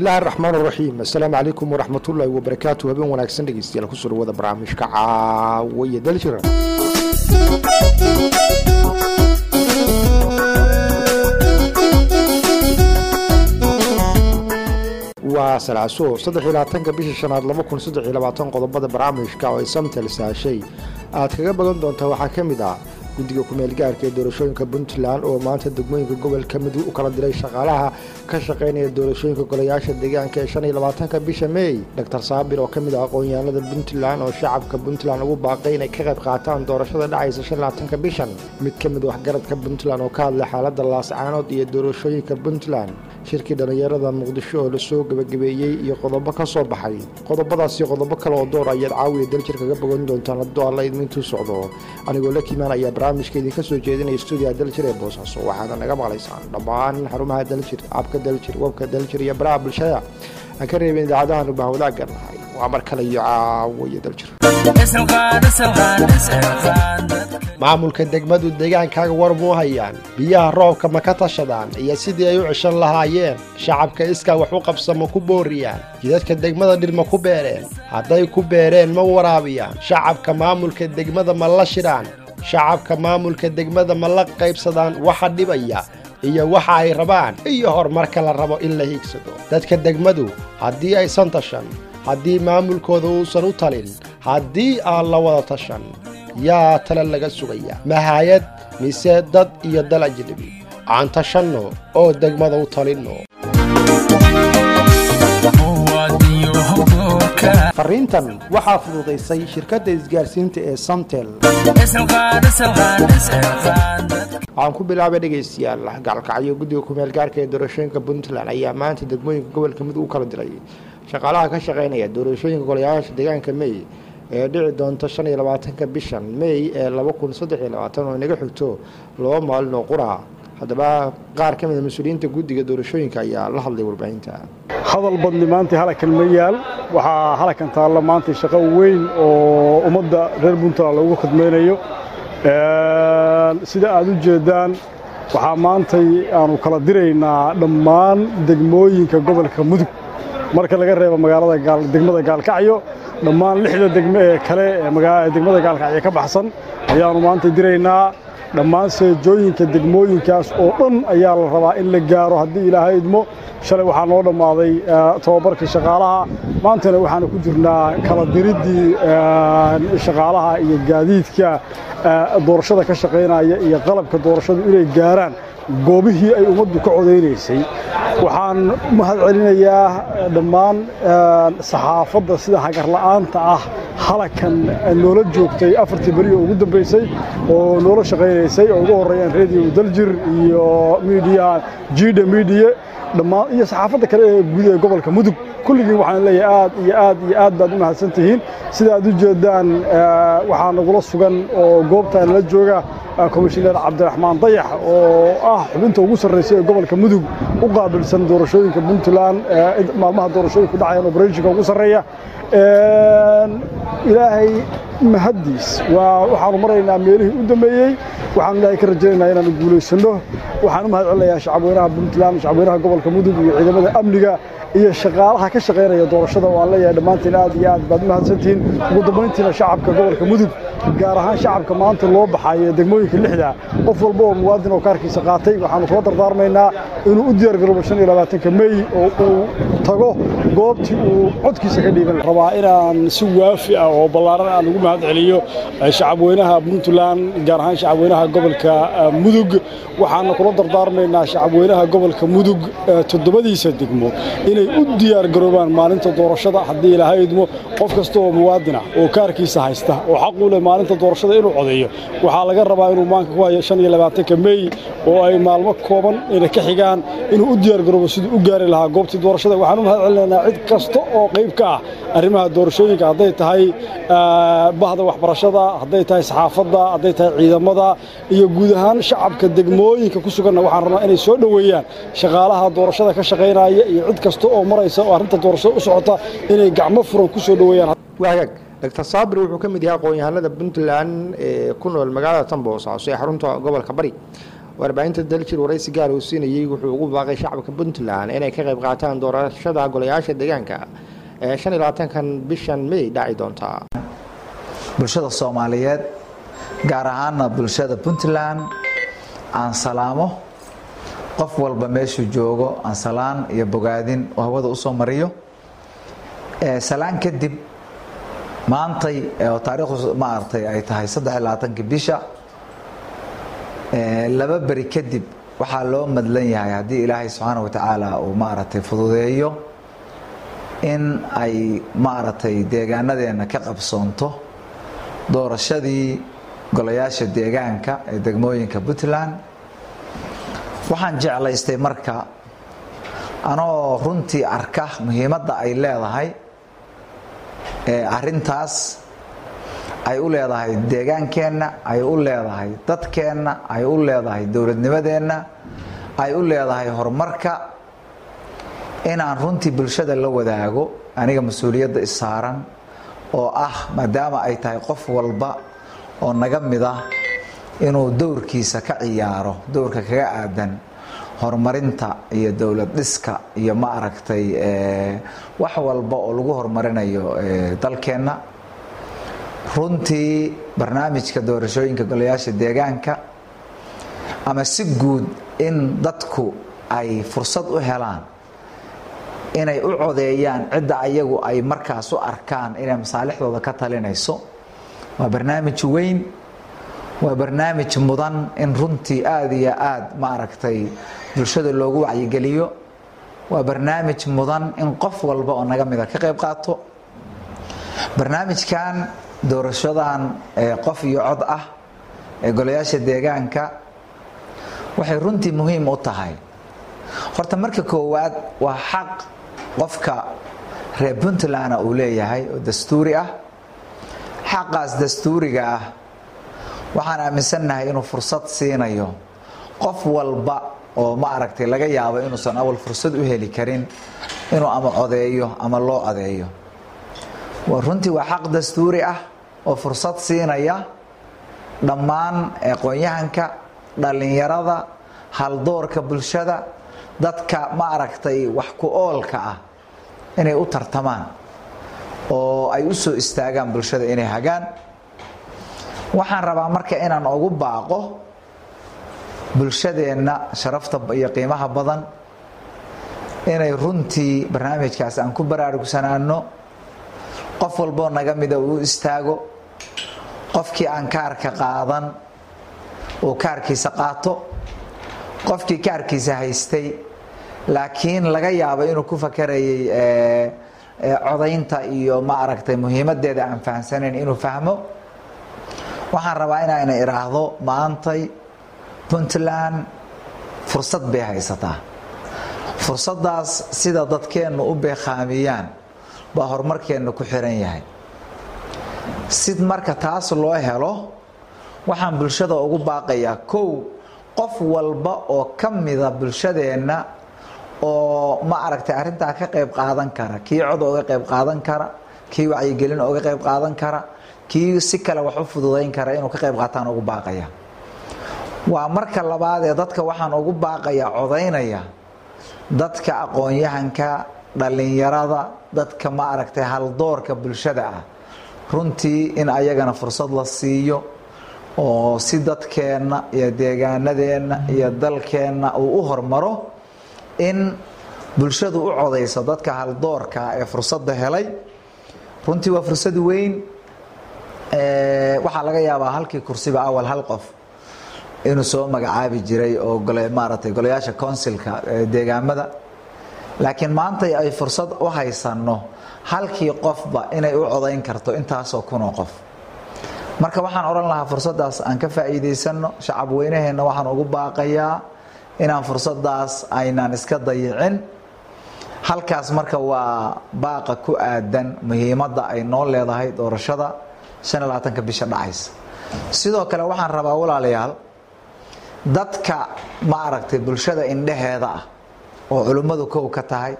bismillahi araxmaan araxiim assalaamu calaykum waraxmatullaahi wabarakaatu habeen wanaagsan dhegeystayaal kusoo dhawaada barnaamijka caawiya daljira waa salaaso saddex iyo labaatanka bisha shanaad laba kun saddex iyo labaatan qodobada barnaamijka oo ay samtel saashay aad kaga bagan doontaa waxaa ka mid ah guddiga kumeel gaarka ee doorashooyinka puntland oo maanta degmooyinka gobolka midug u kala diray shaqaalaha ka shaqaynaya doorashooyinka golayaasha deegaanka ee shan iyo labaatanka bisha mey doctor saabir oo ka mid ah aqoon-yahanada puntland oo shacabka puntland ugu baaqay inay ka qayb qaataan doorashada dhacaysa shan iyo labaatanka bishan mid ka mid waxgaradka puntland oo ka hadlay xaaladda laascaanood iyo doorashooyinka puntland shirkii dhallinyarada muqdisho oo lasoo gebagabeeyey iyo qodobo ka soo baxay qodobadaas iyo qodobo kale oo door ayaad caawiya daljir kaga bogan doontaan hadduu alla idmintuu socdo anigoo la kimaan ayaa barnaamijka idinka soo jeedinaya stuudiga daljir ee boosaaso waxaana naga maqlaysaan dhammaan xarumaha daljir abka daljir webka daljir iyo baraha bulshada aan ka reebin idaacadahan ubah wadaagga nahay waa mar kale iyo caawiya daljir maamulka degmadu deegaankaaga war muu hayaan biyaha roobka ma ka tashadaan iyo sidii ay u ceshan lahaayeen shacabka iskaa wax u qabsama ku booriyaan jidadka degmada dhir ma ku beereen hadday ku beereen ma waraabiyaan shacabka maamulka degmada ma la shidhaan shacabka maamulka degmada ma la qaybsadaan waxa dhibaya iyo waxa ay rabaan iyo horumarka la rabo in la hiigsado dadka degmadu haddii aysan tashan haddii maamulkooda uusan u talin haddii aan la wada tashan yaa tale laga sugaya mahayad mise dad iyo dal ajnabi aan tashanno oo degmada u talinno fariintan waxaa fududaysay shirkadda isgaarsiinta ee samtel waxaan ku bilaabay dhegaystayaal gacalkacyo guddiga kumeel gaarka ee doorashooyinka puntland ayaa maanta degmooyinka gobolka mid u kala diray shaqaalaha ka shaqaynaya doorashooyinka golayaasha deegaanka mey ee dhici doonta shan iyo labaatanka bishan mey ee laba kun saddex iyo labaatan oo inaga xigto laba maalin oo qura haddaba qaar ka mida mas-uuliyiinta guddiga doorashooyinka ayaa la hadlay warbaahinta hadal badni maanta halakan ma yaal waxaa halakan taalla maanta shaqo weyn oo ummadda reer puntland loogu khidmaynayo sida aad u jeeddaan waxaa maantay aanu kala diraynaa dhammaan degmooyinka gobolka mudug marka laga reebo magaalada degmada gaalkacyo dhammaan lixda degme ee kale ee degmada gaalkacyo ka baxsan ayaannu maanta diraynaa dhammaan seejooyinka degmooyinkaas oo dhan ayaa la rabaa in la gaaro haddii ilaahay idmo shalay waxaa noo dhammaaday tobabarkii shaqaalaha maantana waxaanu ku jirnaa kala diriddii shaqaalaha iyo gaadiidka doorashada ka shaqaynaya iyo qalabka doorashadu inay gaaraan goobihii ay ummaddu ka codaynaysay waxaan mahad celinayaa dhammaan saxaafadda sida hagarla'aanta ah halakan noola joogtay afartii beri oo ugu dambaysay oo noola shaqaynaysay oo ugu horreeyaan radio daljir iyo miidiyaha jida miidiye dhammaan iyo saxaafadda kale ee guud ee gobolka mudug kulligiin waxaan leeyahay aad iyo aad iyo aad baad u mahadsan tihiin sida aad u jeeddaan waxaa nagula sugan oo goobtaan la jooga komishineer cabdiraxmaan dayax oo ah xubinta ugu sarraysa ee gobolka mudug u qaabilsan doorashooyinka puntland maalmaha doorashooyinku dhacayaan obreshonka ugu sarreeya ilaahay mahaddiis waxaanu maraynaa meelihii u dambeeyey waxaanu ilaahay ka rajaynaynaa inaanu guulaysanno waxaan u mahad celinayaa shacabweynaha puntland shacabweynaha gobolka mudug iyo ciidamada amniga iyo shaqaalaha ka shaqaynaya doorashada oo aan leeyahay dhammaantiin aad iyo aad baad u mahadsantihiin ugu dambayntiina shacabka gobolka mudug gaar ahaan shacabka maanta loo baxayo degmooyinka lixda qof walba oo muwaadin oo kaarkiisa qaatay waxaanu kula dardaarmaynaa inuu u diyaargaroobo shan iyo labaatanka mey oo uu tago goobtii uu codkiisa ka dhiiban rabaa inaan si waafi ah oo ballaaran aan ugu mahad celiyo shacabweynaha puntland gaar ahaan shacabweynaha gobolka mudug waxaana kula dardaarmaynaa shacabweynaha gobolka mudug toddobadiisa degmo inay u diyaargaroobaan maalinta doorashada haddii ilaahay idmo qof kasta oo muwaadin ah oo kaarkiisa haysta oo xaq u leh maalinta doorashada inuu codeeyo waxaa laga rabaa inuu maanka ku hayo shan iyo labaatanka mey oo ay maalmo kooban ina ka xigaan inuu u diyaargaroobo siduu u gaari lahaa goobtii doorashada waxaan u mahad celinaynaa cid kasta oo qayb ka ah arrimaha doorashooyinka hadday tahay bahda waxbarashada hadday tahay saxaafadda hadday tahay ciidamada iyo guud ahaan shacabka degmooyinka ku suganna waxaan rabnaa inay soo dhoweeyaan shaqaalaha doorashada ka shaqaynaya iyo cid kasta oo maraysa oo arrinta doorashada u socota inay gacmo furan ku soo dhoweeyaan waagaag doctor saabir wuxuu ka mid yahay aqoon-yahanada puntland ee ku nool magaalada tan boosaaso ee xarunta gobolka bari warbaahinta daljir waraysi gaar uu siinayey wuxuu ugu baaqay shacabka puntland inay ka qayb qaataan doorashada golayaasha deegaanka ee shan iyo labaatankan bishan may dhaci doonta bulshada soomaaliyeed gaar ahaana bulshada puntland aan salaamo qof walba meeshuu joogo aan salaan iyo bogaadin oo hawada usoo mariyo salaan kadib maantay oo taariikhdu maaragtay ay tahay saddex iyo labaatankii bisha laba beri kadib waxaa loo madlan yahay haddii ilaahay subxaana watacaala uu maaragtay fududeeyo in ay maaragtay deegaanadeenna ka qabsoonto doorashadii golayaasha deegaanka ee degmooyinka puntland waxaan jeclaystay marka anoo runtii arka muhiimadda ay leedahay arintaas ay u leedahay deegaankeenna ay u leedahay dadkeenna ay u leedahay dowladnimadeenna ay u leedahay horumarka inaan runtii bulshada la wadaago aniga mas-uuliyadda isaaran oo ah maadaama ay tahay qof walba oo naga mid ah inuu dowrkiisa ka ciyaaro dowrka kaga aadan horumarinta iyo dowlad dhiska iyo ma aragtay wax walba oo lagu horumarinayo dalkeenna runtii barnaamijka doorashooyinka golayaasha deegaanka ama si guud in dadku ay fursad u helaan inay u codeeyaan cidda ayagu ay markaas u arkaan inay masaalixdooda ka talinayso waa barnaamij weyn waa barnaamij mudan in runtii aada iyo aada ma aragtay bulshada loogu wacyigeliyo waa barnaamij mudan in qof walba oo naga mida ka qayb qaato barnaamijkan doorashadan qof iyo cod ah ee golayaasha deegaanka waxay runtii muhiim u tahay horta marka koowaad waa xaq qofka reer puntlandna uu leeyahay oo dastuuri ah xaqaas dastuuriga ah waxaan aaminsannahay inuu fursad siinayo qof walba oo ma aragtay laga yaabo inuusan awal fursad u heli karin inuu ama codeeyo ama loo codeeyo runtii waa xaq dastuuri ah oo fursad siinaya dhammaan aqoon-yahanka dhallinyarada haldoorka bulshada dadka ma aragtay wax ku oolka ah inay u tartamaan oo ay u soo istaagaan bulshada inay hagaan waxaan rabaa marka inaan ugu baaqo bulshadeenna sharafta iyo qiimaha badan inay runtii barnaamijkaas aan ku baraarugsanaano qof walboo naga mida uu istaago qofkii aan kaarka qaadan uu kaarkiisa qaato qofkii kaarkiisa haystay laakiin laga yaabo inuu ku fakarayay codaynta iyo ma aragtay muhiimadeeda aan fahamsanayn inuu fahmo waxaan rabaa inayna idhaahdo maantay puntland fursad bay haysataa fursaddaas sida dadkeennu u beekhaamiyaan baa horumarkeenna ku xiran yahay si marka taas loo helo waxaan bulshada ugu baaqayaa kow qof walba oo ka mida bulshadeenna oo ma aragtay arrintaa ka qayb qaadan kara kii cod oga qayb qaadan kara kii wacyigelin oga qayb qaadan kara kii si kale wax u fududayn kara inuu ka qayb qaataan ugu baaqaya waa marka labaad ee dadka waxaan ugu baaqaya codaynaya dadka aqoon-yahanka dhallinyarada dadka ma aragtay haldoorka bulshada ah runtii in ayagana fursad la siiyo oo si dadkeenna iyo deegaanadeenna iyo dalkeenna uu u hormaro in bulshadu u codayso dadka haldoorka ee fursadda helay runtii waa fursad weyn waxaa laga yaabaa halkii kursiba awal hal qof inuu soo magacaabi jiray oo maaragtay golayaasha consilka deegaamada laakiin maanta ay fursad u haysanno halkii qofba inay u codayn karto intaasoo kunoo qof marka waxaan odhan lahaa fursaddaas aan ka faa'iidaysanno shacab weynaheenna waxaan ugu baaqayaa inaan fursaddaas aynaan iska dayicin halkaas marka waa baaqa ku aadan muhiimadda ay noo leedahay doorashada shan iyo labaatanka bisha dhacaysa sidoo kale waxaan rabaa walaalayaal dadka ma aragtay bulshada indheheeda ah oo culimmadu kow ka tahay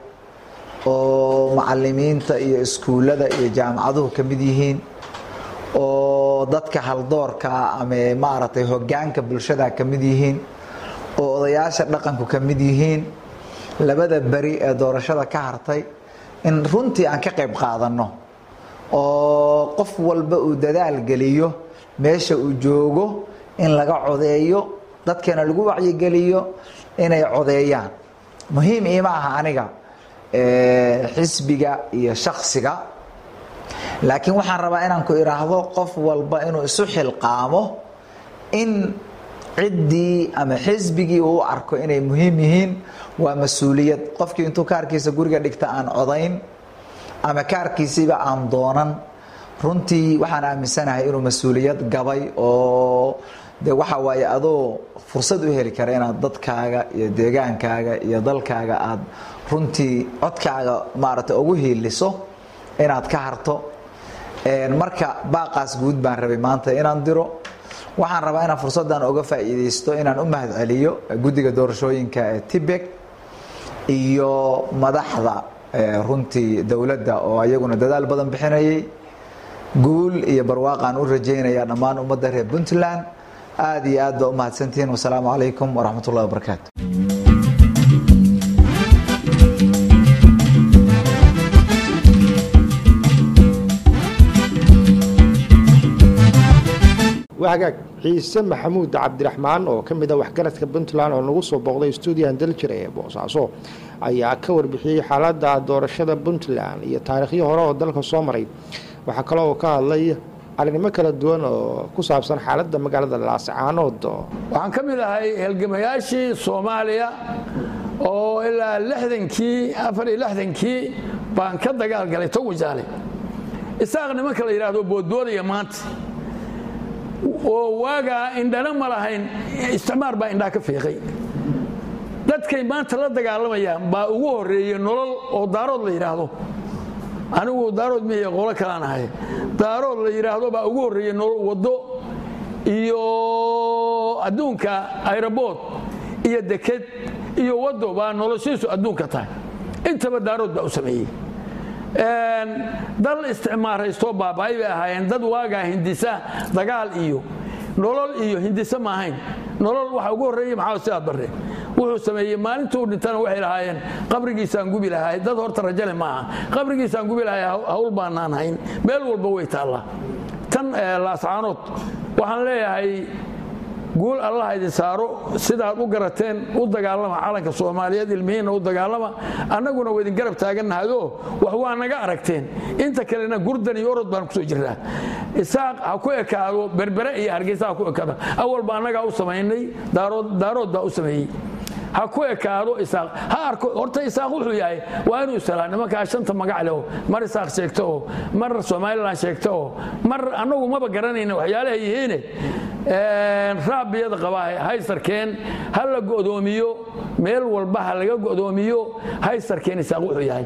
oo macalimiinta iyo iskuullada iyo jaamacaduhu ka mid yihiin oo dadka haldoorka ama maaragtay hogaanka bulshada ka mid yihiin oo odayaasha dhaqanku ka mid yihiin labada beri ee doorashada ka hartay in runtii aan ka qayb qaadanno oo qof walba uu dadaal geliyo meesha uu joogo in laga codeeyo dadkeena lagu wacyigeliyo inay codeeyaan muhiim iima aha aniga xisbiga iyo shaksiga laakiin waxaan rabaa inaan ku idhaahdo qof walba inuu isu xilqaamo in ciddii ama xisbigii uu arko inay muhiim yihiin waa mas-uuliyad qofkii intuu kaarkiisa guriga dhigta aan codayn ama kaarkiisiiba aan doonan runtii waxaan aaminsanahay inuu mas-uuliyad gabay oo de waxa waaye adoo fursad u heli kara inaad dadkaaga iyo deegaankaaga iyo dalkaaga aad runtii codkaaga maaragtay ugu hiiliso inaad ka harto marka baaqaas guud baan rabay maanta inaan diro waxaan rabaa inaan fursaddan oga faa'iidaysto inaan u mahad celiyo guddiga doorashooyinka ee tibek iyo madaxda runtii dowladda oo iyaguna dadaal badan bixinayay guul iyo barwaaqaan u rajaynaya dhammaan ummadda reer puntland aad iyo aad baa u mahadsantihiin wasalaamu calaykum waraxmat ullahi wabarakaatu waa hagaag ciise maxamuud cabdiraxmaan oo ka mid a waxgaradka puntland oo nagu soo booqday stuudiyan daljira ee boosaaso ayaa ka warbixiyey xaaladda doorashada puntland iyo taariikhyo hore oo dalka soo maray waxaa kale oo ka hadlay arrinimo kala duwan oo ku saabsan xaaladda magaalada laascaanood waxaan ka mid ahay halgamayaashii soomaaliya oo ilaa lixdankii afar iyo lixdankii baan ka dagaalgalay towajaale isaaq nimanka la yidhaahdo boodboodaya maanta oo waagaa indhana ma lahayn isticmaar baa indhaa ka fiiqay dadkay maanta la dagaalamayaan baa ugu horreeyey nolol oo daarood la yidhaahdo anigu daarood mihiy qolo kalaan ahay daarood la yidhaahdo baa ugu horreeyey nolol waddo iyo adduunka aerobood iyo deked iyo waddo baa noloshiisu adduunka tahay intaba daarood baa u sameeyey dal isticmaaraystoo baaba'ay bay ahaayeen dad waagaa hindisa dagaal iyo nolol iyo hindise ma ahayn nolol waxa ugu horreeyey maxaa sidaad barre wuxuu sameeyey maalintuu dhintana waxay lahaayeen qabrigiisaan gubi lahay dad horta rajale ma aha qabrigiisaan gubi lahay hawl baanaan hayn meel walba way taallaa tan laascaanood waxaan leeyahay guul allah idin saaro sidaad u garateen u dagaalama calanka soomaaliyeed ilmihiinna u dagaalama annaguna waa idin garab taagannahayo wax waa naga aragteen inta kalena gurdan iyo orod baan kusoo jirnaa isaaq ha ku ekaado berbere iyo hargeysa ha ku ekaado awalba annagaa u samaynay daarood baa u sameeyey ha ku ekaado isaaq ha arko horta isaaq wuxuu yahay waa inuu isalaa nimankaa shanta magac leh oo mar isaaq sheegto oo mar somalilan sheegto oo mar annagu maba garanayna waxyaalaha yihiine raabiyada qabaa haysarkeen ha la go'doomiyo meel walba ha laga go'doomiyo haysarkeen isaaq wuxuu yahay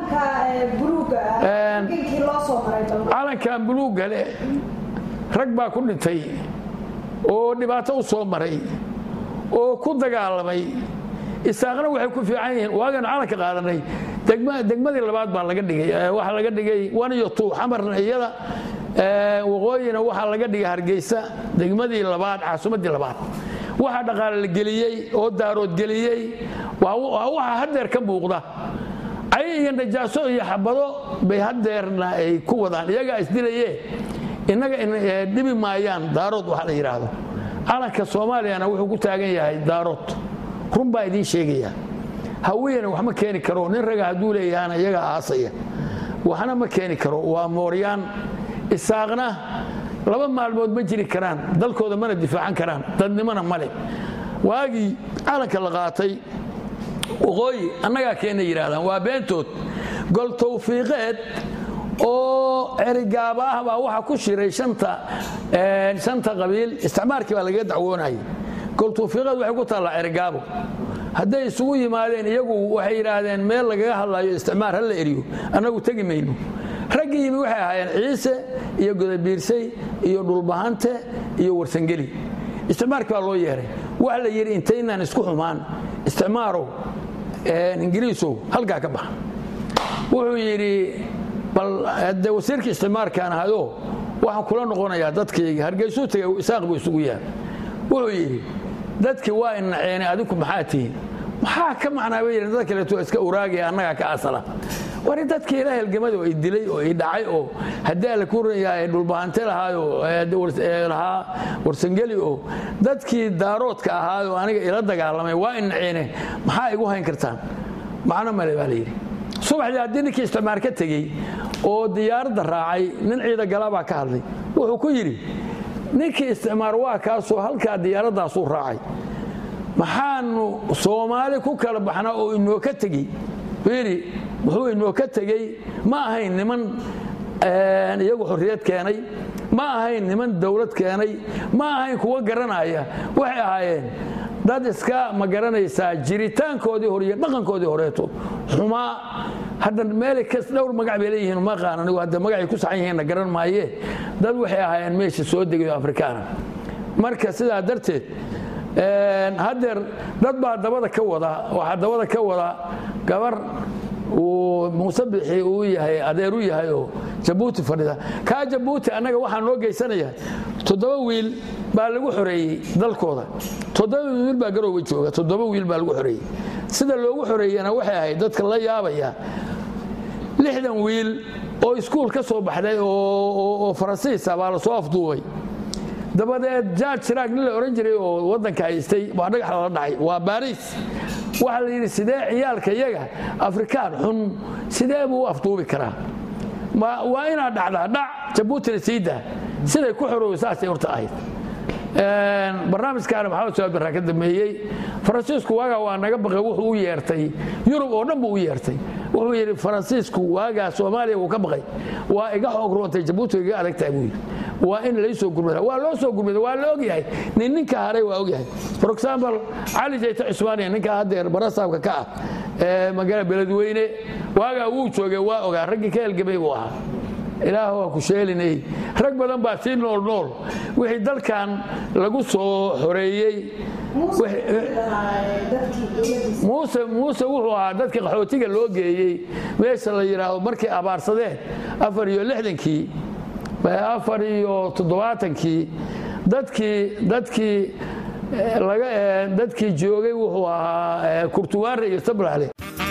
calankan buluugga leh rag baa ku dhintay oo dhibaato u soo maray oo ku dagaalamay isaaqna waxay ku fiican yihiin waaganu calanka qaadanay degmadii labaad baa laga dhigay waxaa laga dhigay waniyo tuu xamarna iyada waqooyina waxaa laga dhigay hargeysa degmadii labaad caasimadii labaad waxaa dhaqaale la geliyey oo daarood geliyey waa waxa hadeer ka muuqda cay iyo najaaso iyo xabado bay hadeerna ay ku wadaan iyagaa isdilaye innaga dhibi maayaan daarood waxa la yidhaahdo calanka soomaaliyana wuxuu ku taagan yahay daarood run baa idiin sheegaya hawiyana wax ma keeni karo nin raga hadduu leeyahana iyagaa aasaya waxna ma keeni karo waa mooryaan isaaqna laba maalmood ma jiri karaan dalkooda mana difaacan karaan dadnimona male waagii calanka la qaatay waqooyi annagaa keena yidhahdaan waa beentood gol tawfiiqeed oo cerigaaba ah baa waxaa ku shiray shanta qabiil isticmaarkii baa lagaga dacwoonayay gol tawfiiqeed waxay ku taallaa cerigaabo hadday isugu yimaadeen iyagu waxay yidhaahdeen meel lagaga hadlayo isticmaar ha la eriyo annagu tegi mayno raggii yimi waxay ahaayeen ciise iyo godabiirsay iyo dhulbahante iyo warsangeli isticmaarkii baa loo yeeray waxa la yidhi intaynaan isku xumaan isticmaarow ingiriisow halkaa ka baxa wuxuu yidhi bal de wasiirka isticmaarkaan ahado waxaan kula noqonayaa dadkayga hargeysuu tagay isaaq buu isugu yahay wuxuu yidhi dadkii waa inaceene adiku maxaa tihiin maxaa ka macnaa bay yidhi dad kaleeto iska uraagaya annagaa ka asala wari dadkii ila helgamada oo i dilay oo i dhacay oo haddii alla ku yahay dhulbahante lahaayo lahaa warsangeli oo dadkii daaroodka ahaayoo aniga ila dagaalamay waa inaceene maxaa igu hayn kartaan macno male baa la yidhi subaxdii haddii ninkii isticmaar ka tegey oo diyaaradda raacay nin ciida galabaa ka hadlay wuxuu ku yidhi ninkii isticmaar waa kaasoo halkaa diyaaraddaasuu raacay maxaanu soomaali ku kala baxnaa oo inoo ka tegey yidhi wuxuu inoo ka tegey ma ahayn niman iyagu xorriyad keenay ma ahayn niman dawlad keenay ma ahayn kuwa garanaya waxay ahaayeen dad iska ma garanaysaa jiritaankoodii hore iyo dhaqankoodii horeeto xumaa hadda meel kas dhowr magac bay leeyihiin ma qaan anigu hadda magacay ku saxan yihiinna garan maaye dad waxay ahaayeen meesha soo degayo afrikaana marka sidaa darteed haddeer dad baa dabada ka wada waxaa dabada ka wada gabar uu muuse bixi uu yahay adeer u yahay oo jabuuti fadhida kaa jabuuti annaga waxaa noo geysanaya toddoba wiil baa lagu xoreeyey dalkooda toddoba wiil baa garoowe jooga toddoba wiil baa lagu xoreeyey sida loogu xoreeyana waxay ahayd dadka la yaabaya lixdan wiil oo iskuul ka soo baxday oo faransiisa baa lasoo afduubay dabadeed jaaj shiraag nin la odhan jiray oo waddanka haystay waa dhagax lala dhacay waa baariis waxaa la yidhi sidee ciyaalka yaga afrikaan xun sidee buu u afduubi karaa waa inaad dhacdaa dhac jabuutina siidaa siday ku xorooyo saasay horta ahayd barnaamijkaana maxamed saad barraa ka dambeeyey faransiisku waagaa waa naga baqay wuxuu u yeertay yurub oo dhan buu u yeertay wuxuu yidhi faransiisku waagaa soomaaliya wuu ka baqay waa iga xoog roontay jabuuti iga adag tahay buu yidhi waa in laysoo gurmada waa loo soo gurmada waa la ogyahay nin ninka haray waa ogyahay for example cali jayta cusmaaniya ninka haddeer barasaabka ka ah ee magaalada beledweyne waagaa wuu joogay waa ogaa raggii ka helgamay buu ahaa ilaah waa ku sheelinay rag badan baa sii nool nool wixii dalkan lagu soo xoreeyey muuse muuse wuxuu ahaa dadka qaxootiga loo geeyey meesha la yidhaahdo markay abaarsadeen afar iyo lixdankii afar iyo toddobaatankii dadkii dadkii laga dadkii joogay wuxuu ahaa kurtuwaare iyo sablaale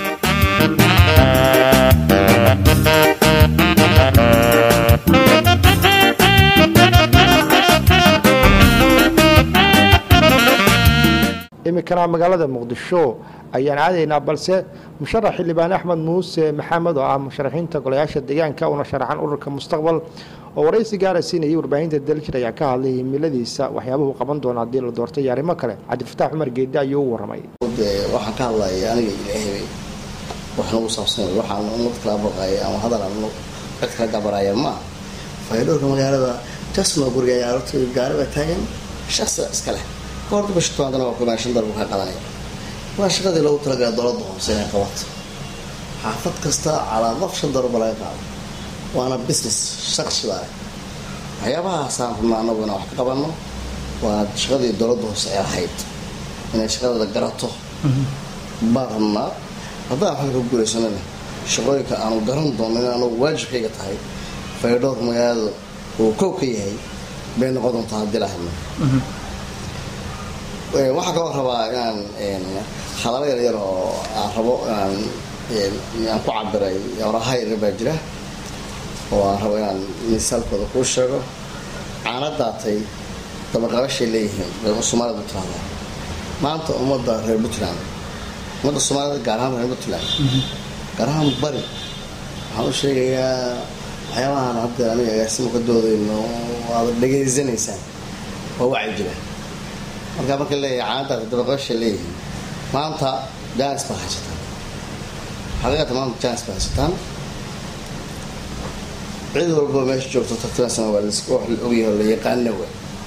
iminkana magaalada muqdisho ayaan aadaynaa balse musharax xildhibaan axmed muuse maxamed oo ah musharaxiinta golayaasha deegaanka una sharaxan ururka mustaqbal oo waraysi gaara siinayay warbaahinta daljir ayaa ka hadlay himiladiisa waxyaabuhu qaban doona haddii la doortay iyo arrimo kale cabdifataax cumar geedde ayuu u waramay waxaan ka hadlaya aniga ilaahay wax nagu saabsan waxaan umad kala baqaya ama hadal aan cid kala gabaraya ma faydhowrka magaalada jasma guriga ayaa horta gaari baa taagan shaqsi iska leh horta bisha tobankana waa kumaan shan darbu ka qadanaya waa shaqadii loogu talagalay dowladda hoose inay qabato xaafad kasta calaamad shan darba laga qaado waana business shaqsi baa waxyaabahaasaan rabnaa anagu inaan wax ka qabanno waa shaqadii dowladda hoose ay ahayd inay shaqadeeda garato baan rabnaa haddaan xalka ku guuleysanana shaqooyinka aanu garan doono in anagu waajibkayga tahay faydhowrka magaalada uu kow ka yahay bay noqon doontaa haddii la hadno waxaa kaloo rabaa inaan hadalo yaryar oo aan rabo inaan aan ku cabiray oraha yaryar baa jira oo aan rabo inaan misaalkooda kuu sheego caana daatay dabaqabashay leeyihiin soomaalida puntland maanta ummadda reer puntland ummadda soomaalida gaar ahaan reer puntland gaar ahaan bari waxaan u sheegayaa waxyaabahan hadda aniga agaasimo ka doodayno aad dhegaysanaysaan waa wacyi jira markaa marka leeyahay caanadaas dabaqasha leeyihiin maanta jaanis baa haysataan xaqiiqata maanta jaanis baa haysataan cid walba meesha joogto tartibaasana waa wax la ogyahay oo la yaqaana wa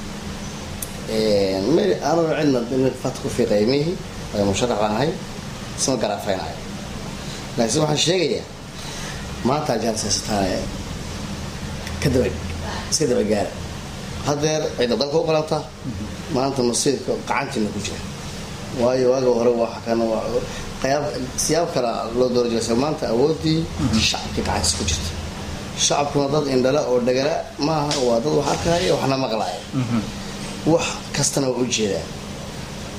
anuu cidna in fat ku fiiqaya mihi waayo musharax baan ahay isma garaafaynayo laakiin waxaan sheegayaa maanta jaanis haysataan ka daba iska daba gaara hadeer cidda dalka u qalanta maanta masiirka qacantiina ku jira waayo waaga hore qayaab siyaab kala loo doora jira maanta awoodii shacabkii gacantiis ku jirta shacabkuna dad indhala oo dhagala maaha waa dad wax arkaya waxna maqlaya wax kastana waa u jeedaa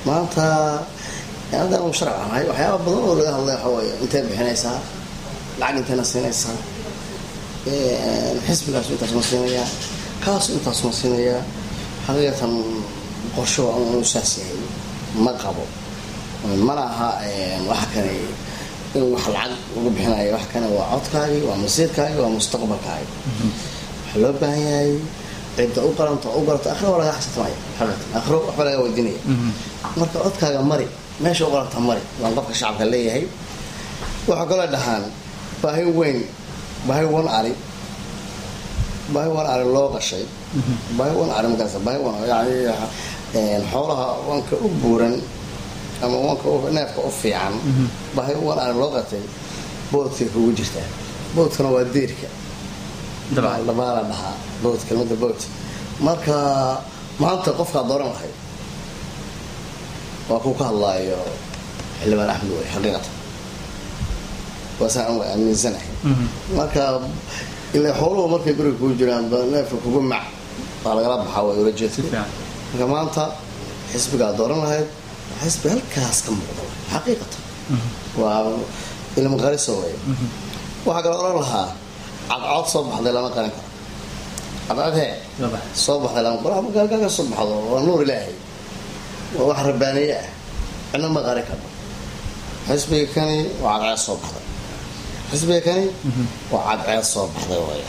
maanta haddaan u sharci ahay waxyaaba badan oo laga hadlay waxa waaye intay bixinaysaa lacag intayna siinaysaa xisbigaasu intaas ma siinayaa kaasu intaas ma siinayaa xaqiiqatan qorsho uu saas yahay ma qabo mana aha waxa kane in wax lacag ugu bixinayo wax kane waa codkaagi waa masiirkaagi waa mustaqbalkaagi waxaa loo baahan yahay cidda u qaranta u garata akhro waa laga xasatamayo xaqiiqatan akhro waxba laga weydiinaya marka codkaaga mari meesha u qaranta mari waan qofka shacabka leeyahay waxaa kaloo dhahaan baahi weyn baahi wan ari baahi wan ari loo qashay baahi wan ari markaas baahi wan yani xoolaha wanka u buuran ama wanka neefka u fiican baahi wan ari loo qatay boodkay kugu jirtaa boodkana waa deerka dhabaala dhahaa bood kelmada bood marka maanta qofkaa dooran lahay waa kuu ka hadlaayo xildhibaan axmed wey xaqiiqatan waasaan waa aaminsanahay marka ila xooluhu markay guriga kugu jiraan neefka kugu mac waa lagala baxaa waa ula jeedka marka maanta xisbigaa dooran lahayd xisbi halkaas ka muuqda xaqiiqatan waa ilma qariso wey waxaa kale oran lahaa cadcod soo baxday lama qarin karo cadcodhee soo baxday lama qaro magaalkaa ka soo baxdo waa nuur ilaahay waa wax rabbaaniye ah cidna ma qarin karno xisbiga kani waa cadceed soo baxday xisbiga kani waa cadceed soo baxday way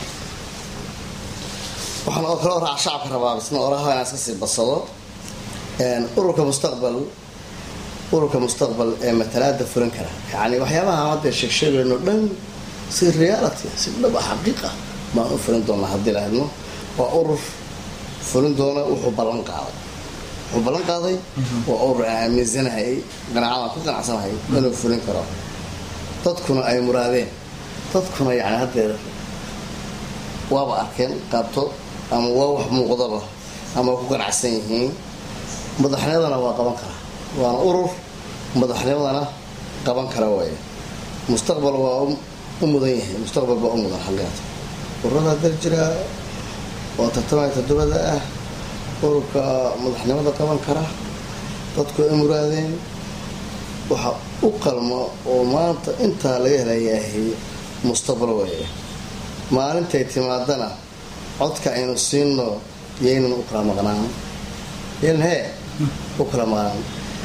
waxaan oo kale oraa shacabka rabaa isna oraha inaan iska sii badsado ururka mustaqbal ururka mustaqbal ee matalaada fulan kara yani waxyaabaha hadda sheegsheegayno dhan si reality si dhab ah xaqiiqa baan u fulin doonaa haddii la hadno waa urur fulin doona wuxuu ballan qaaday wuxuu ballan qaaday waa urur aan aaminsanahay qanaacadaan ku qanacsanahay inuu fulin karo dadkuna ay muraadeen dadkuna yani haddeer waaba arkeen qaabto ama waa wax muuqdaba ama ku ganacsan yihiin madaxnimadana waa qaban karaa waana urur madaxnimadana qaban kara waay mustaqbal waa u mudan yahay mustaqbal baa u mudan xaqiiqata ururada hadda jira oo tartamaya todobada ah ururka madaxnimada qaban kara dadku ay muraadeen waxa u qalmo oo maanta intaa laga helayahay mustaqbal waay maalintay timaadana codka aynu siino yaynan u kala maqnaan yaynan hee u kala maqnaan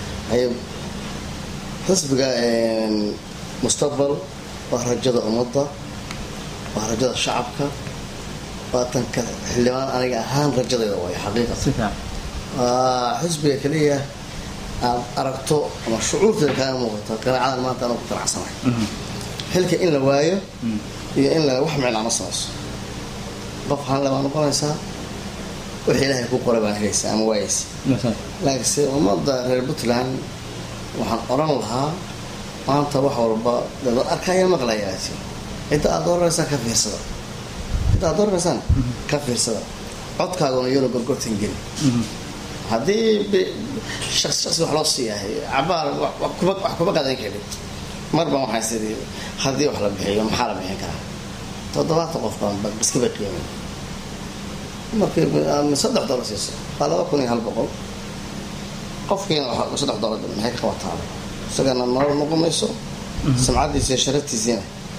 xisbiga mustaqbal waa rajada ummadda waa rajada shacabka waa tanka xildhibaan aniga ahaan rajadayda waay xaqiiqatan waa xisbiga kaliya aad aragto ama shucuurteeda kaaga muuqato qanaacadan maanta anoo ku qanacsanahay xilka in la waayo iyo in la wax micnaa ma samayso qof hanle baa noqonaysaa wixii ilaahay ku qoray baan helaysaa ama waayaysa laakiinse ummadda reer puntland waxaan odhan lahaa maanta wax walba dad arkaya maqlayaa cidda aad dooraneysaan ka fiirsada cidda aad dooraneysaan ka fiirsada codkaaguna iyona gorgortan geli haddii shaqsi shaqsi wax loo siiyahay cabaar wax kuma qadan karin marban waxaan sidii haddii wax la bixiyo maxaa la bixin karaa toddobaatan qof baan iskaba qiimin markii saddex dollar siiso waa laba kun iyo hal boqol qofkiina saddex dollar maxay ka qabataa isagana nolol noqon mayso samcadiisa iyo sharaftiisiina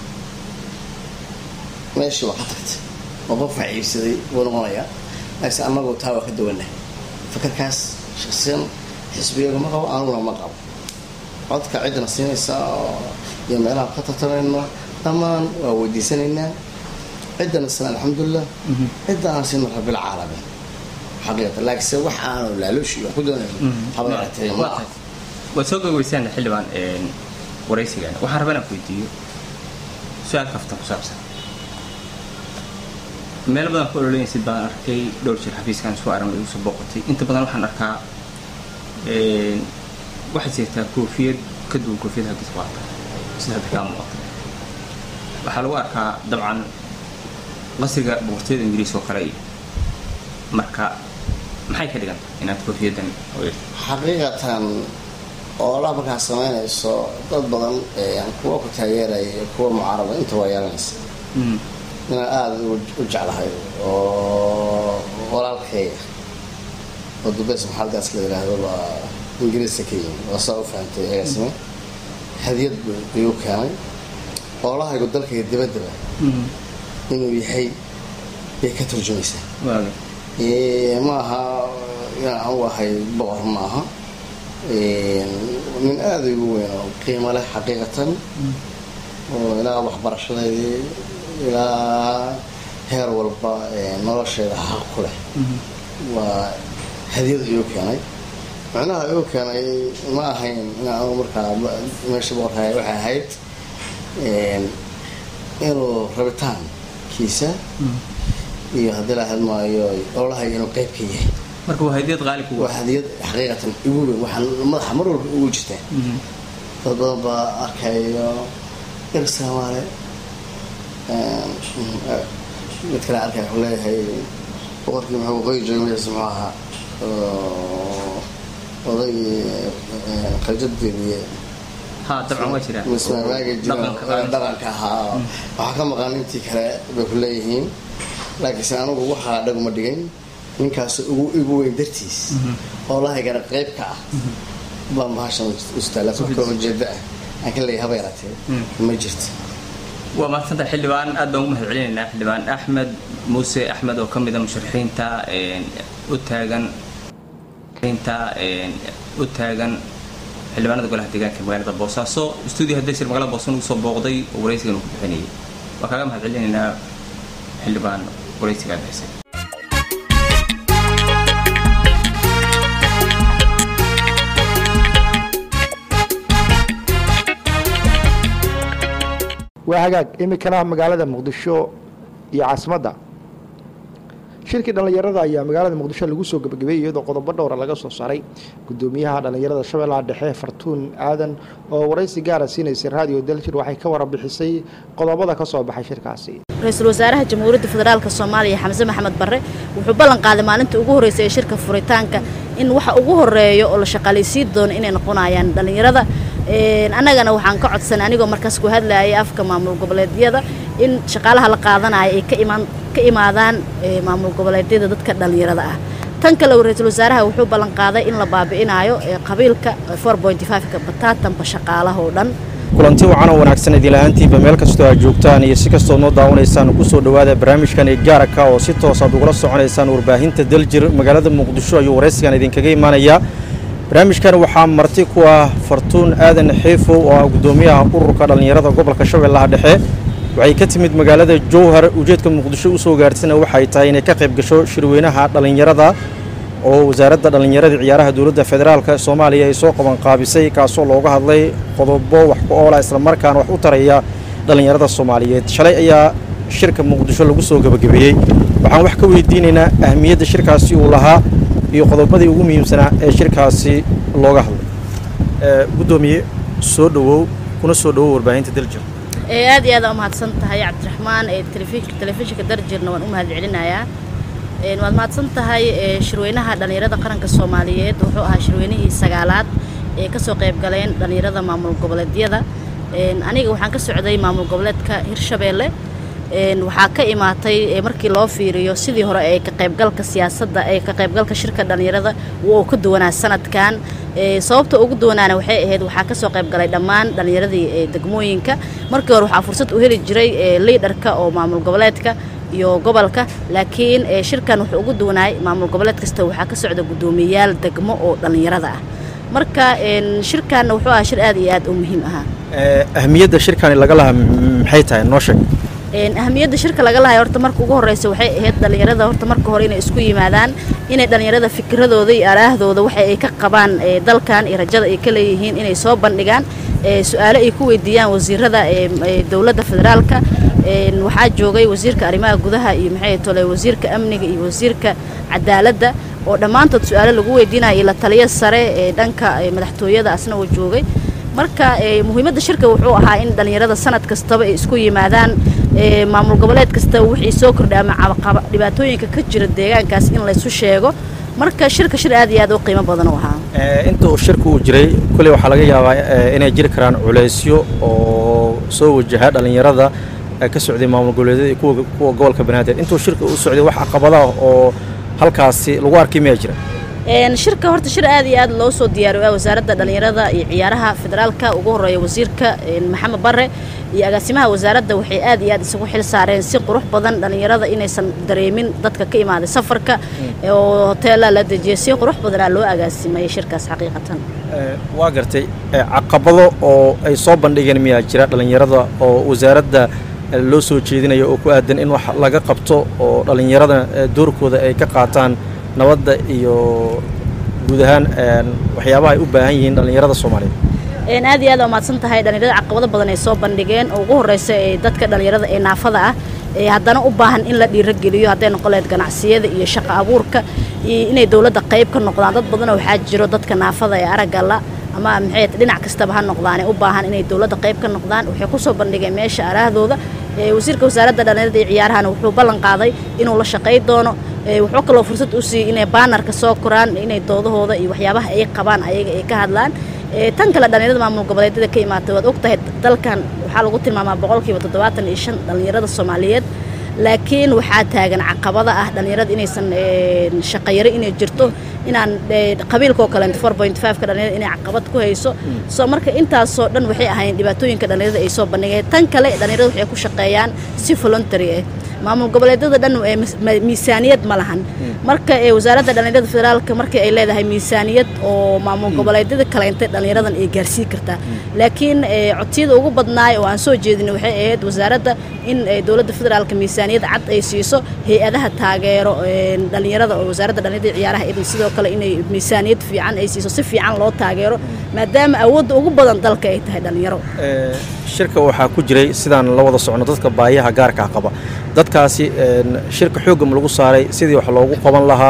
meeshii waa ka tagtay oo qof wax iibsaday wuu noqonayaa laakiin annagu taa waa ka duwanah fakarkaas shaksiyan xisbiyaga ma qabo aniguna ma qabo codka ciddana siinaysaa iyo meelaha ka tartamayno dhammaan waa weydiisanaynaa ciddana sana alxamdulilah cidda aan siino rabilcaalamiin xaqiiqatan laakiinse wax aanu laalooshi wax ku doonayno haba yaratee ma ah waad soo gogweysaan xildhibaan waraysigan waxaan rabaa inaan ku weydiiyo su-aal kaftan ku saabsan meel badan ku ololeynaysid baan arkay dhowr jir xafiiskan soo aran igu soo booqatay inta badan waxaan arkaa waxaad jirtaa koofiyad ka duwan koofiyad haggis qaata sida hadda kaa muuqata waxaa lagu arkaa dabcan qasriga boqortooyada ingiriis oo kale iyo marka maxay ka dhiganta inaad koofiyadan xaqiiqatan oolaa markaa samaynayso dad badan kuwa ku taageeraya iyo kuwa mucaarada inta waa yeelanaysa inaan aada u jeclahay oo walaalkayga oo dubeys maxalgaas la yidhaahdo baa ingiriiska ka yimi waa saa u fahamtay agaasime hadiyad buu igu keenay oolahaygu dalkayga dibaddaba inuu yahay bay ka turjumaysaa waaga Ee, ma aha inaan u ahay boqor ma aha Ee, nin aada igu weyn oo qiimo leh xaqiiqatan oo ilaa waxbarashadeedii ilaa heer walba ee, nolosheeda xaq ku leh waa hadiyad igu keenay macnaha igu keenay ma ahayn inaan anigu markaa ba- meesha boqorkaaga waxay ahayd een, inuu rabitaankiisa iyo haddii la hadmaayo ololahay inuu qayb ka yahay marka waa hadiyad qaali kugu waa hadiyad xaqiiqatan igu weyn waxaa madaxa mar walba ugu jirtaa dad badan baa arkayo ir soomaale mid kale arkay wuxuu leeyahay boqorkii muxuu qoyi joogay magaciisa muxuu ahaa oo odaygii qaljadeedii ha dabcan waa jiraa mismaamaagi jira Dhaqanka qaali. dhaqanka ahaa waxaa ka maqan intii kale bay ku leeyihiin laakiinse anigu waxaa dhaguma dhigayn ninkaas ugu igu weyn dartiis oo lahaygana qayb ka ah baan bahashan ustaa laakiin wax kale ujeeda ah aan ka leeyahay haba yaraatee ma jirto waa mahadsantahay xildhibaan aad baan ugu mahad celinaynaa xildhibaan axmed muuse axmed oo ka mid a musharaxiinta een, u taagan inta een, u taagan xildhibaanada golaha deegaanka ee magaalada boosaaso stuudio hadesir magaalada boosan ugu soo booqday oo waraysigan uu ku bixinayay waa kaaga mahad celinaynaa xildhibaan waraysiga aad bixisay waa hagaag iminkana magaalada muqdisho iyo caasimadda shirkii dhallinyarada ayaa magaalada muqdisho lagu soo gebagabeeyey iyadoo qodobo dhowra laga soo saaray gudoomiyaha dhallinyarada shabeellaha dhexe fartuun aadan oo waraysi gaara siinaysay raadiyo daljir waxay ka warbixisay qodobada ka soo baxay shirkaasi ra-iisul wasaaraha jamhuuriyadda federaalk soomaaliya xamse maxamed barre wuxuu ballan qaaday maalintii ugu horreysay ee shirka furitaanka in waxa ugu horeeyo oo la shaqaalaysiin doono inay noqonayaan dhallinyarada Een, annagana waxaan ka codsanay anigoo markaas ku hadlayay afka maamul goboleedyada in shaqaalaha la qaadanayo ay ka imaan ka imaadaan ee, maamul goboleedyada dadka dhallinyarada ah tan kale ra-iisul wasaaraha wuxuu ballan qaaday in la baabi'inayo ee, qabiilka 4.5ka bataatanba shaqaalaha oo dhan kulanti wacan oo wanaagsan idinla-aantiinba meel kastoo aad joogtaan iyo si kastoo noo daawanaysaan ku soo dhowaada barnaamijkan ee gaaraka oo si toosaad ugula soconaysaan warbaahinta daljir magaalada muqdisho ayuu waraysigan idinkaga imaanayaa barnaamijkan waxaa marti ku ah fartuun aadan xiifow oo ah guddoomiyaha ururka dhallinyarada gobolka shabeellaha dhexe waxay ka timid magaalada jowhar ujeedka muqdisho u soo gaartayna waxay tahay inay ka qayb gasho shirweynaha dhallinyarada oo wasaaradda dhallinyarada ciyaaraha dowladda federaalk soomaaliya ay soo qaban qaabisay kaasoo looga hadlay qodobo wax ku oola islamarkaana wax u taraya dhallinyarada soomaaliyeed shalay ayaa shirka muqdisho lagu soo gebagabeeyey waxaan wax ka weydiinaynaa ahmiyadda shirkaasi uu lahaa iyo qodobadii ugu muhiimsanaa ee shirkaasi looga hadlay guddoomiye soo dhowow kuna soo dhowow warbaahinta daljir ee aad iyo aad aa umahadsan tahay cabdiraxmaan ee telefi- telefishinka darjirna waan u mahad celinayaa Een, waad mahadsan tahay ee, shirweynaha dhallinyarada qaranka soomaaliyeed wuxuu ahaa shirweynihii sagaalaad ee kasoo qayb galeen dhallinyarada maamul goboleedyada Een, aniga waxaan ka socday maamul goboleedka hirshabeelle Een, waxaa ka imaatay ee, markii loo fiiriyo sidii hore ee ka qaybgalka siyaasadda ee ka qaybgalka shirka dhallinyarada wuu ka duwanaa sanadkan Ee, sababta ugu duwanaana waxay ahayd waxaa kasoo qayb galay dhammaan dhallinyaradii ee degmooyinka markii hore waxaa fursad u heli jiray ee, liidarka oo maamul goboleedka iyo gobolka laakiin ee, shirkan wuxuu ugu duwanaay maamul goboleed kasta waxaa ka socda guddoomiyayaal degmo oo dhallinyarada ah marka een, shirkanna wuxuu ahaa shir aad iyo aad u muhiim ahaa ahmiyadda shirkani laga lahaa maxay tahay noo sheeg Een, ahamiyadda shirka laga lahay horta marka ugu horeysa waxay ahayd dhallinyarada horta marka hore inay isku yimaadaan inay dhallinyarada fikradooda iyo araahdooda waxa ay ka qabaan ee, dalkan iyo rajada ay ka leeyihiin inay soo bandhigaan ee, su-aalo ay ku weydiiyaan wasiirada ee, ee, dowladda federaalka Een, waxaa joogay wasiirka arrimaha gudaha iyo maxay tole wasiirka amniga iyo wasiirka cadaaladda oo dhammaantood su-aalo lagu weydiinayo iyo la taliya sare ee dhanka ee, madaxtooyada asna uu joogay marka ee, muhiimadda shirka wuxuu ahaa in dhallinyarada sanad kastaba ay isku yimaadaan ee, maamul goboleed kasta wixii soo kordha ama cabaqaba dhibaatooyinka ka jira deegaankaas in laysu sheego marka shirka shir aad iyo aad u qiimo badan u ahaa inta uu shirku uu jiray kulley waxaa laga yaabaa eh, inay jiri karaan culaysyo oo soo wajaha dhallinyarada ee ka socday maamul goboleedyada iyo kuwa kuwa gobolka banaadir intuu shirka u socday wax caqabadaha oo halkaasi lagu arkay miyaa jira shirka horta shir aad iyo aad loo soo diyaariyo wasaaradda dhallinyarada iyo ciyaaraha federaalka ugu horeeya wasiirka maxamed bare iyo agaasimaha wasaaradda waxay aad iyo aad isugu xil saareen si qurux badan dhallinyarada inaysan dareemin dadka ka imaaday safarka oo hoteela la dejiyay si qurux badanaa loo agaasimayay shirkaas xaqiiqatan waa gartay caqabado oo ay soo bandhigeen miyaa jira dhallinyarada oo wasaaradda loo soo jeedinayo oo ku aadan in wax laga qabto oo dhallinyarada doorkooda ay ka qaataan nabadda iyo guud ahaan waxyaabaha ay u baahan yihiin dhallinyarada soomaaliyeed aad iyo aad waa mahadsan tahay dhallinyarada caqabado badan ay soo bandhigeen oo ugu horreysa ee dadka dhallinyarada ee naafada ah ee haddana u baahan in la dhiirogeliyo hadday noqon lahayd ganacsiyada iyo shaqo abuurka iyo inay dowladda qayb ka noqdaan dad badan waxaa jiro dadka naafada ee aragga la ama maxay dhinac kastaba ha noqdaane u baahan inay dowladda qayb ka noqdaan waxay ku soo bandhigeen meesha araahdooda wasiirka wasaaradda dhallinyarada iyo ciyaarahana wuxuu ballan qaaday inuu la shaqay doono wuxuu kaloo fursad u siiyey inay baanarka soo koraan inay doodahooda iyo waxyaabaha ay qabaan ayaga ay ka hadlaan tan kale dhallinyarada maamul goboleedyada ka imaatay waad ogtahay dalkan waxaa lagu tilmaamaa boqolkiiba toddobaatan iyo shan dhallinyarada soomaaliyeed laakiin waxaa taagan caqabada ah dhallinyarada inaysan shaqayaro inay jirto inaan qabiilkoo kaleento four point five ka dhallinyarada inay caqabad ku hayso soo marka intaasoo dhan waxay ahayn dhibaatooyinka dhallinyarada ay soo bandhigeen tan kale dhallinyarada waxay ku shaqeeyaan si voluntary ah maamul goboleedyada dhan miisaaniyad ma lahan marka wasaaradda dhallinyarada federaalka markii ay leedahay miisaaniyad oo maamul goboleedyada kaleentay dhallinyaradan ay gaarsiin kartaa laakiin codsiyada ugu badnaay oo aan soo jeedin waxay ahayd wasaaradda in dowladda federaalka miisaaniyad cad ay siiso hay-adaha taageero dhallinyarada oo wasaaradda dhallinyarada ciyaaraha idin sidoo kale inay miisaaniyad fiican ay siiso si fiican loo taageero maadaama awoodda ugu badan dalka ay tahay dhallinyaro shirka waxaa ku jiray sidaan la wada socno dadka baayaha gaarkaa qaba dadkaasi shirka xoogam lagu saaray sidii wax loogu qaban lahaa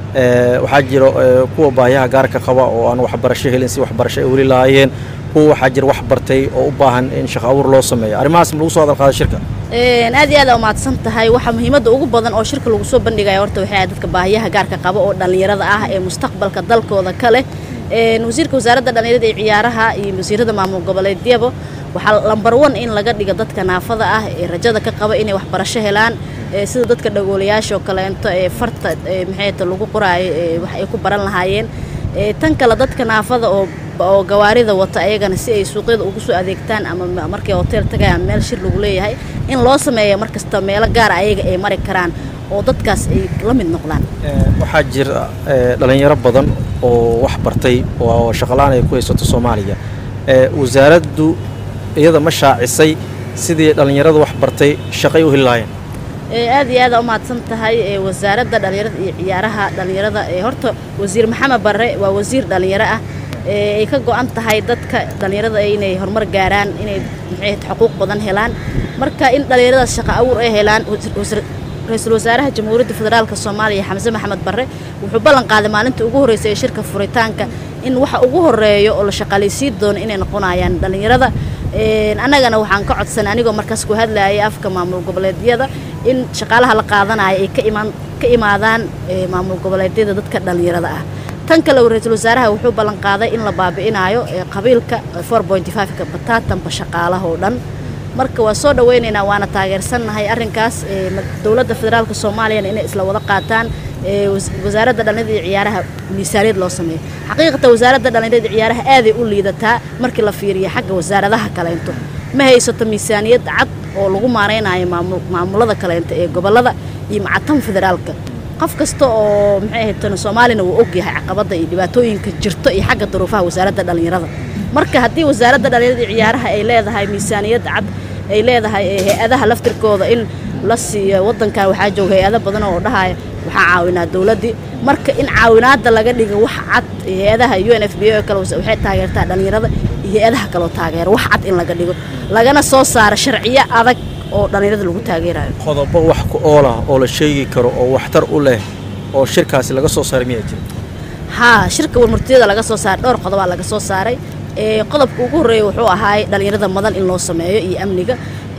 waxaa jira kuwa baayaha gaarka qaba oo aan waxbarasho helin si waxbarasho ay weli lahaayeen kuwa waxaa jira wax bartay oo u baahan in shaqo abuur loo sameeyo arrimahaas ma lagu soo hadal qaada shirka aad iyo aad aa umahadsan tahay waxaa muhiimadda ugu badan oo shirka lagu soo bandhigaya horta waxay ahayd dadka baahiyaha gaarka qaba oo dhallinyarada ah ee mustaqbalka dalkooda ka leh wasiirka wasaaradda dhallinyarada iyo ciyaaraha iyo wasiirada maamul goboleedyaba waxaa lambar one in laga dhiga dadka naafada ah ee rajada ka qaba inay waxbarasho helaan sida dadka dhagoolayaasha oo kaleento ee farta maxayta lagu qoraayo wax ay ku baran lahaayeen tan kale dadka naafada oo oo gawaarida wata ayagana si ay suuqyada ugu soo adeegtaan ama markay hotel tagayaan meel shir lagu leeyahay in loo sameeya mar kasta meelo gaara ayaga ay mari karaan oo dadkaas ay la mid noqdaan waxaa jira dhallinyaro badan oo wax bartay oo shaqalaan ay ku haysato soomaaliya wasaaraddu iyada ma shaacisay sidii dhallinyarada wax bartay shaqay u heli lahaayeen aad iyo aada umahadsan tahay wasaaradda dhallinyarada iyo ciyaaraha dhallinyarada horta wasiir maxamed barre waa wasiir dhallinyaro ah ay ka go-an tahay dadka dhallinyarada inay horumar gaaraan inay maxay xuquuq badan helaan marka in dhallinyaradaas shaqo abuur ay helaan ra-iisul wasaaraha jamhuuriyadda federaalka soomaaliya xamse maxamed barre wuxuu ballan qaaday maalinta ugu horreysay ee shirka furitaanka in waxa ugu horeeyo oo la shaqaalaysiin doono inay noqonayaan dhallinyarada annagana waxaan ka codsanay anigoo markaas ku hadlayay afka maamul goboleedyada in shaqaalaha la qaadanayo ay ka imaan ka imaadaan maamul goboleedyada dadka dhallinyarada ah tan kale ra-iisul wasaaraha wuxuu ballan qaaday in la baabi'inayo qabiilka four point five-ka bataatanba shaqaalaha oo dhan marka waa soo dhawaynaynaa waana taageersannahay arrinkaas dowladda federaalka soomaaliyana inay isla wada qaataan wasaaradda dhallinyarada iyo ciyaaraha miisaaniyad loo sameeyo xaqiiqatan wasaaradda dhallinyarada iyo ciyaaraha aaday u liidataa markii la fiiriyo xagga wasaaradaha kaleento ma haysato miisaaniyad cad oo lagu maaraynayo maamulada kaleento ee gobollada iyo macatan federaalka qof kasta oo maxay ahayd soomaalina wuu ogyahay caqabadda iyo dhibaatooyinka jirto iyo xagga duruufaha wasaaradda dhallinyarada marka haddii wasaaradda dhallinyarada iyo ciyaaraha ay leedahay miisaaniyad cad ay leedahay hay-adaha laftirkooda in la siiyo waddankan waxaa jooga hay-ado badan oo dhahaya waxaa caawinaa dowladdii marka in caawinaadda laga dhigo wax cad hay-adaha u n f b o kale waxay taageertaa dhallinyarada iyo hay-adaha kaloo taageero wax cad in laga dhigo lagana soo saaro sharciyo adag oo dhallinyarada lagu taageerayo qodobo wax ku oolah oo la sheegi karo oo waxtar u leh oo shirkaasi laga soo saaray miyaa jira haa shirka warmurtiyada laga soo saaray dhowr qodobaa laga soo saaray qodobka ugu horreeya wuxuu ahaay dhallinyarada madan in loo sameeyo iyo amniga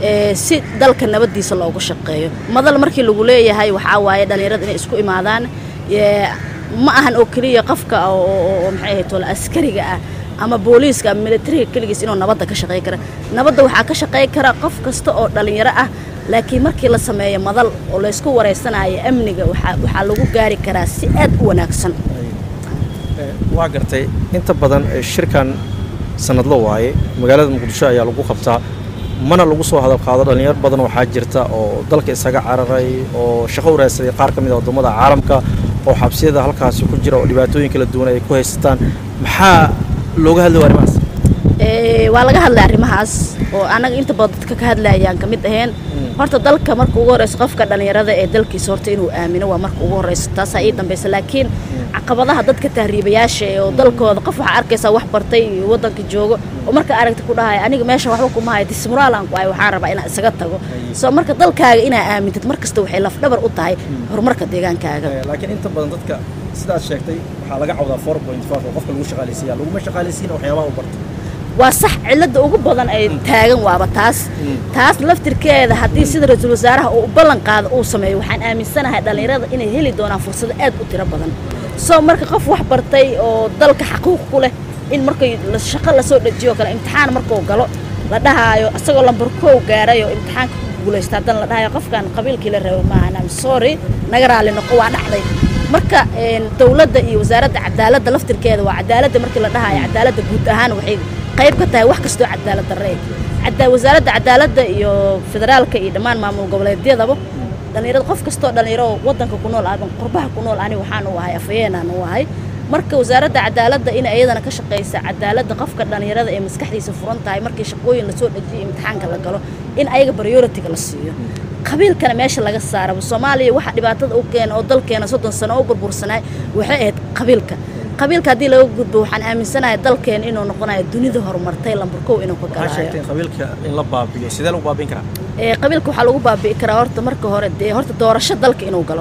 si dalka nabaddiisa loogu shaqeeyo madal markii lagu leeyahay waxaa waaye dhallinyarada inay isku imaadaan ma ahan oo keliya qofka oo maxay ahayd wala askariga ah ama booliiska ama militariga keligiis inuu nabadda ka shaqey kara nabadda waxaa ka shaqey kara qof kasta oo dhallinyaro ah laakiin markii la sameeyo madal oo laysku wareysanayo amniga waxaa lagu gaari karaa si aad u wanaagsan waa gartay inta badan shirkan sanadlo waaye magaalada muqdisho ayaa lagu qabtaa mana lagu soo hadal qaado dhallinyar badan waxaa jirta oo dalka isaga cararay oo shaqo u raadsaday qaar ka mid a waddamada caalamka oo xabsiyada halkaasi ku jira oo dhibaatooyin kala duwan ay ku haysataan maxaa looga hadlay arrimahaas waa laga hadlay arrimahaas oo annaga inta badan dadka ka hadlayaan ka mid aheen horta dalka marka ugu horeyso qofka dhallinyarada ee dalkiisa horta inuu aamino waa marka ugu horeyso taasaa ii dambaysa laakiin caqabadaha dadka tahriibayaasha ee oo dalkooda qof waxaa arkaysaa wax bartay iyo waddanka joogo oo marka aragta ku dhahaya aniga meesha waxba kuma hayo dismuraalan ku ay waxaan rabaa inaan isaga tago soo marka dalkaaga inaa aamintid mar kasta waxay lafdhabar u tahay horumarka deegaankaaga laakiin inta badan dadka sidaad sheegtay waxaa laga cawdaa four point five oo qofka lagu shaqaalaysiiya laguma shaqaalaysiina waxyaabaha u bartay waa sax cilada ugu badan ay taagan waaba taas taas laftirkeeda haddii sida ra-iisul wasaaraha uu ballan qaado uu sameeyo waxaan aaminsanahay dhallinyarada inay heli doonaan fursado aad u tiro badan soo marka qof wax bartay oo dalka xaquuq ku leh in markay shaqo lasoo dhajiyo kale imtixaan markuu galo la dhahaayo isagoo lambar kow gaaray oo imtixaanka ku guulaysta haddana la dhahayo qofkan qabiilkii la rabo maahan am sorry naga raali noqo waa dhacday marka dowladda iyo wasaaradda cadaaladda laftirkeeda waa cadaaladda markii la dhahayo cadaaladda guud ahaan waxay qayb ka tahay wax kastoo cadaalad darre wasaaradda cadaaladda iyo federaalka iyo dhammaan maamul goboleedyadaba dhallinyarada qof kastoo dhallinyaro waddanka ku nool ama qurbaha ku nool ani waxaan u ahay afayeenaan u ahay marka wasaaradda cadaaladda in iyadana ka shaqaysa cadaaladda qofka dhallinyarada ee maskaxdiisa furan tahay markii shaqooyin lasoo dhajiyo imtixaanka la galo in ayaga prioritiga la siiyo qabiilkana meesha laga saaraba soomaaliya waxa dhibaatada u keena oo dalkeena soddon sano u burbursanaay waxay ahayd qabiilka qabiilka haddii laga gudbo waxaan aaminsanahay dalkeena inuu noqonayo dunida horumartay lambarkow inuu ka galayo qabiilka in la baabiyo sidee lagu baabiin karaa qabiilka waxaa lagu baabi'i karaa horta marka hore dee horta doorasho dalka inuu galo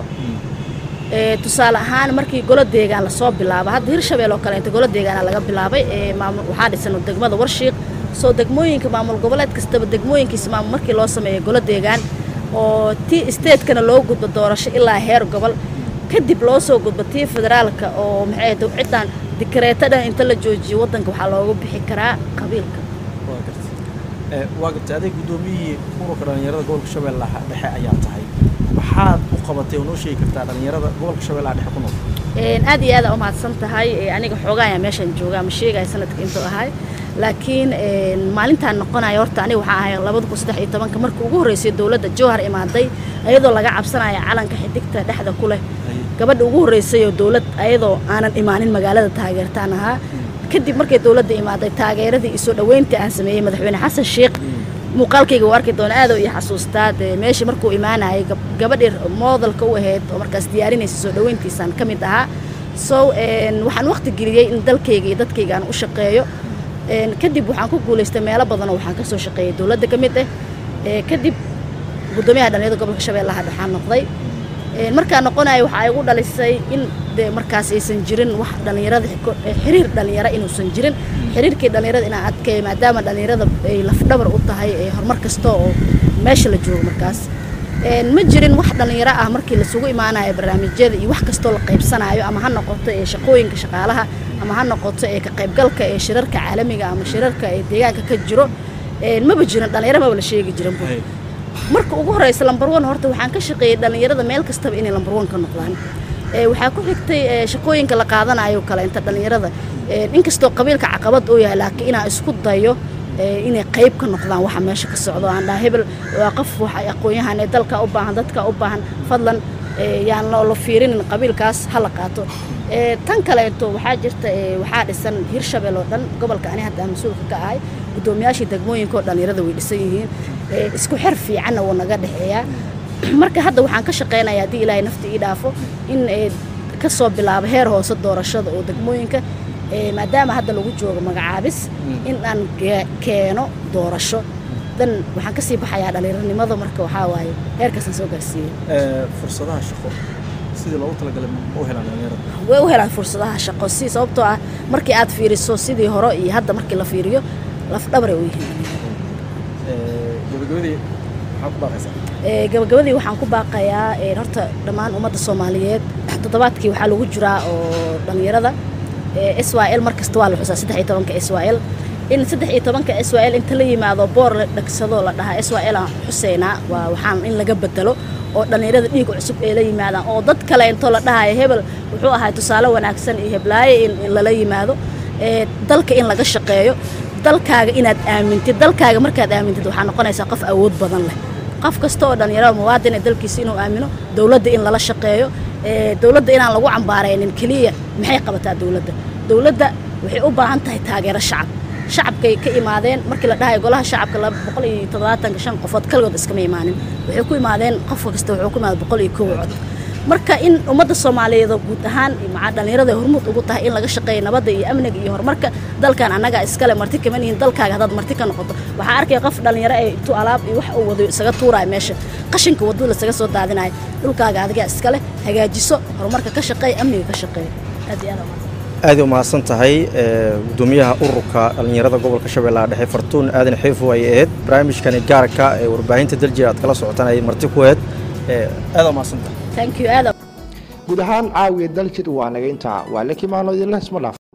tusaale ahaan markii golo deegaan lasoo bilaabo hadda hirshabeel oo kaleeto golo deegaana laga bilaabay maamul waxaa dhisan degmada warshiiq soo degmooyinka maamul goboleed kastaba degmooyinkiisa maamul markii loo sameeyo golo deegaan oo tii statekana loo gudbo doorasho ilaa heer gobol kadib loo soo gudbo tii federaalka oo maxay ciddan dikareeto dhan inta la joojiyo waddanka waxaa looga bixi karaa qabiilka waa gartay adeeg guddoomiyihii ururka dhallinyarada gobolka shabeellaha dhexe ayaa tahay maxaad u qabatay oo noo sheegi kartaa dhallinyarada gobolka shabeellaha dhexe ku nool aad iyo aada umahadsan tahay aniga xoogaa ayaa meeshaan joogaa ma sheegaya sanadka intuu ahay laakiin maalintaan noqonaya horta aniga waxaa ahay labada kun saddex iyo tobanka markii ugu horreysay dowladda jowhar imaaday ayadoo laga cabsanaya calanka xidigta dhexda ku leh gabadha ugu horreysay oo dowlad ayadoo aanan imaanin magaalada taageertaan ahaa kadib markay dowladda imaaday taageeradii iyo soo dhoweyntii aan sameeyey madaxweyne xasan sheekh muuqaalkayga u arki doona aadoo iyo xasuustaa dee meeshii markuu imaanayay gabadhii moodalka u ahayd oo markaas diyaarinaysa soo dhoweyntiisaan ka mid ahaa so waxaan waqti geliyey in dalkayga iyo dadkayga aan u shaqeeyo kadib waxaan ku guulaystay meelo badanoo waxaan ka soo shaqeeyay dowladda ka mid ah kadib guddoomiyaha dhallinyarada gobolka shabeellaha dhexaan noqday markaa noqonaya waxaa igu dhalisay in dee markaas aysan jirin wax dhallinyarada xiriir dhallinyaro inuusan jirin xiriirkii dhallinyarada inaan adkeeyo maadaama dhallinyarada ay lafdhabar u tahay horumar kasta oo meesha la joogo markaas ma jirin wax dhallinyaro ah markii lasugu imaanayo barnaamijyada iyo wax kastoo la qaybsanayo ama ha noqoto ee shaqooyinka shaqaalaha ama ha noqoto ee ka qaybgalka ee shirarka caalamiga ama shirarka ee deegaanka ka jiro maba jirin dhallinyaro maba la sheegi jirin marka ugu horeysa lambar one horta waxaan ka shaqeeyey dhallinyarada meel kastaba inay lambar one ka noqdaan waxaa ku xigtay shaqooyinka la qaadanayo kale inta dhallinyarada inkastoo qabiilka caqabad uu yahay laakiin inaan isku dayo inay qayb ka noqdaan waxa meesha ka socdo aan dhaha hebel waa qof waxa aqoon-yahan ee dalka u baahan dadka u baahan fadlan yaan la fiirinin qabiilkaas ha la qaato tan kaleeto waxaa jirta waxaa dhisan hirshabeel oo dhan gobolka ani hadda mas-uulka ka ahay guddoomiyaashii degmooyinka oo dhallinyarada way dhisan yihiin isku xer fiicanna wuu naga dhexeeyaa marka hadda waxaan ka shaqeynaya haddii ilaahay nafti ii dhaafo in ka soo bilaabo heer hoose doorashada oo degmooyinka maadaama hadda lagu joogo magacaabis in aan keeno doorasho dan waxaan kasii baxayaa dhallinyaronimada marka waxaa waaye heerkaasaan soo gaarsiiyey fursadaha shaqo sidii loogu talagalay ma u helaan dhallinyarada way u helaan fursadaha shaqo si sababtoo ah markii aad fiiriso sidii hore iyo hadda markii la fiiriyo lafdhabaray u yihiin gabagabadii maxaa ku baaqaysaa gabagabadii waxaan ku baaqayaa horta dhammaan ummadda soomaaliyeed toddobaadkii waxaa lagu jiraa oo dhallinyarada s y l mar kasta waa la xusaa saddex iyo tobanka s y l in saddex iyo tobanka s y l inta la yimaado boor la dhegsadoo la dhahaa s y l aan xuseynaa waa waxaan in laga bedelo oo dhallinyarada dhiig cusub ay la yimaadaan oo dad kale intoo la dhahayo hebel wuxuu ahay tusaale wanaagsan iyo heblaaye in in lala yimaado ee dalka in laga shaqeeyo dalkaaga inaad aamintid dalkaaga markaad aamintid waxaa noqonaysaa qof awood badan leh qof kasta oo dhallinyarada muwaadin ee dalkiisa inuu aamino dowladda in lala shaqeeyo ee dowladda inaan lagu cambaaraynin keliya maxay qabataa dowladda dowladda waxay u baahan tahay taageero shacab shacabkay ka imaadeen markii la dhahayo golaha shacabka laba boqol iyo toddobaatanka shan qofood kaligood iskama imaanin waxay ku imaadeen qof kasta wuxuu ku imaaday boqol iyo kow cod marka in ummadda soomaaliyeed oo guud ahaan maca dhallinyarada ay hormuud ugu tahay in laga shaqeeyo nabadda iyo amniga iyo horumarka dalkan annaga iskale marti kama nihin dalkaaga haddaad marti ka noqoto waxaa arkaya qof dhallinyaro ee intuu alaab iyo wax uu wado isaga tuuraayo meesha qashinka wadada lasaga soo daadinayo dhulkaaga adiga iskale hagaajiso horumarka ka shaqeeya amniga ka shaqeeya aad iyo aad aa mahadsan aad u mahadsan tahay gudoomiyaha ururka dhallinyarada gobolka shabeellaha dhexe fartuun aadan xiifo ay ahayd barnaamijkani gaarka ee warbaahinta daljir aad kala socotaan ay marti ku ahayd aad u mahadsan tahay thank you aad guud ahaan caawiya daljir waa naga intaa waa la kimaano idinla isma dhaaf